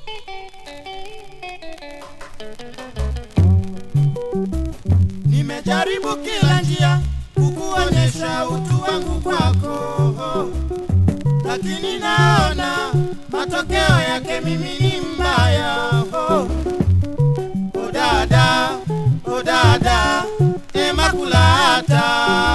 Nimejaribu kila njia kukuonyesha utu wangu kwako, lakini naona matokeo yake mimi ni mbaya. Oh, oh dada, oh dada, Emakulata,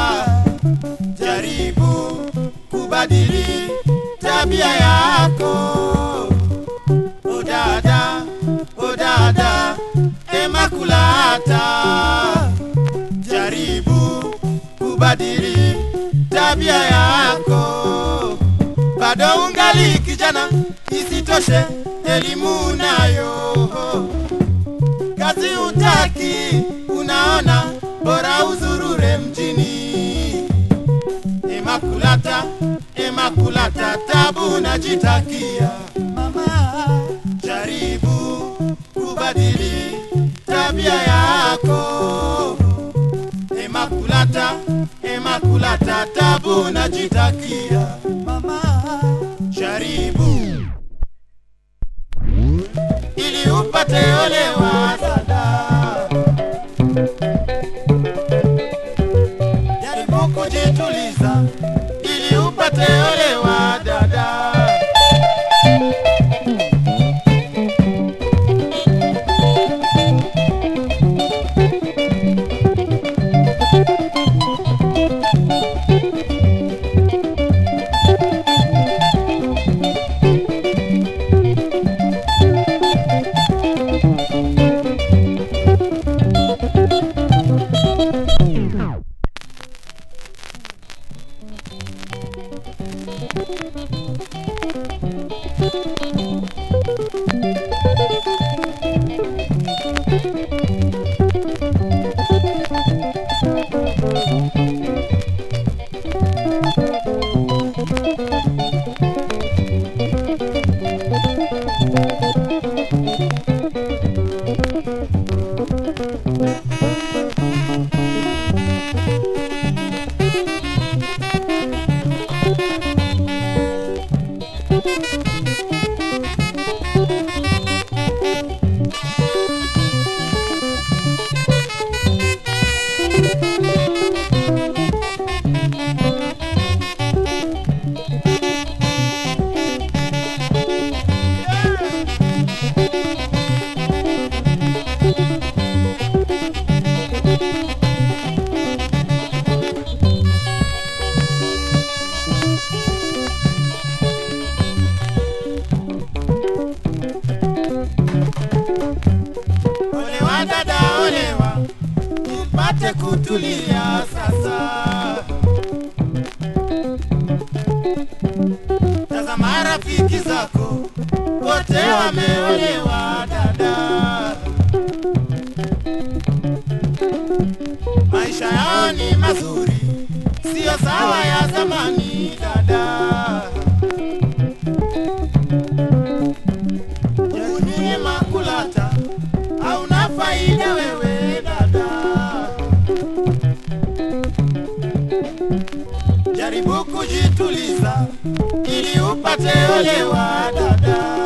jaribu kubadili tabia yako. Oh dada, oh dada, Emakulata, jaribu kubadili tabia yako. Bado ungali kijana, isitoshe elimu nayo, kazi utaki, unaona bora uzurure mjini. Emakulata, Emakulata, tabu najitakia. Mama, jaribu kubadili tabia yako. Emakulata, Emakulata, tabu najitakia. Mama, jaribu ili upate olewa dada. Jaribu kujituliza ili upate olewa dada. Olewa dada, olewa upate kutulia sasa. Tazama rafiki zako wote wameolewa dada, maisha yao ni mazuri, sio sawa ya zamani dada. Juni makulata hauna faida wewe dada, jaribu kujituliza ili upate olewa dada.